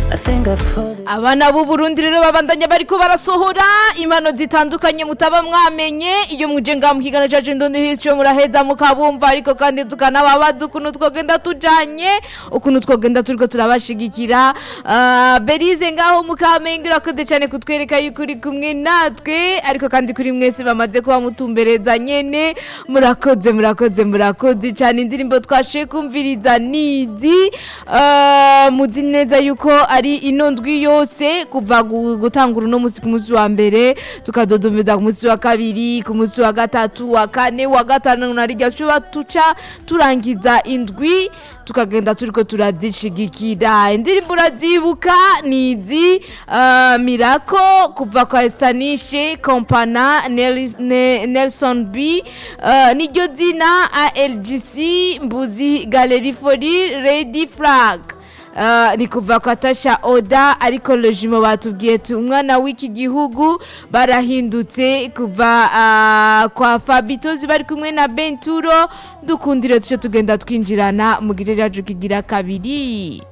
I think I've heard it. abana b'u Burundi rero babandanya bariko barasohora impano zitandukanye mutaba mwamenye iyo muje ngaha mu kiganiro cacu ndundi hico muraheza mukabumva ariko kandi tukanababaza ukuntu twogenda tujanye ukuntu twogenda turiko turabashigikira Ah, berize ngaho mukamenge urakoze cyane kutwereka yuko uri kumwe natwe ariko kandi kuri mwese bamaze kuba mutumbereza nyene murakoze murakoze murakoze cyane indirimbo twashoye kumviriza nizi Ah, muzi neza yuko ari ino ndwi yose kuva gu- gutangura uno munsi ku munsi wa mbere tukadodomeza ku munsi wa kabiri ku munsi wa gatatu wa kane wa gatanu na rirya shuba tuca turangiza indwi tukagenda turiko turazishigikira indirimbo urazibuka nizi uh, mirako kuva kwa estanishe kompana Nel- Ne- nelson b uh, niryo zina algc mbuzi galeri fori redi flag Uh, ni kuva kwa tasha oda ariko lojimo batubwiye tu umwana w'iki gihugu barahindutse kuva uh, kwa fabitozi bari kumwe na benturo dukundire tuce tugenda twinjirana mu gice cyacu kigira kabiri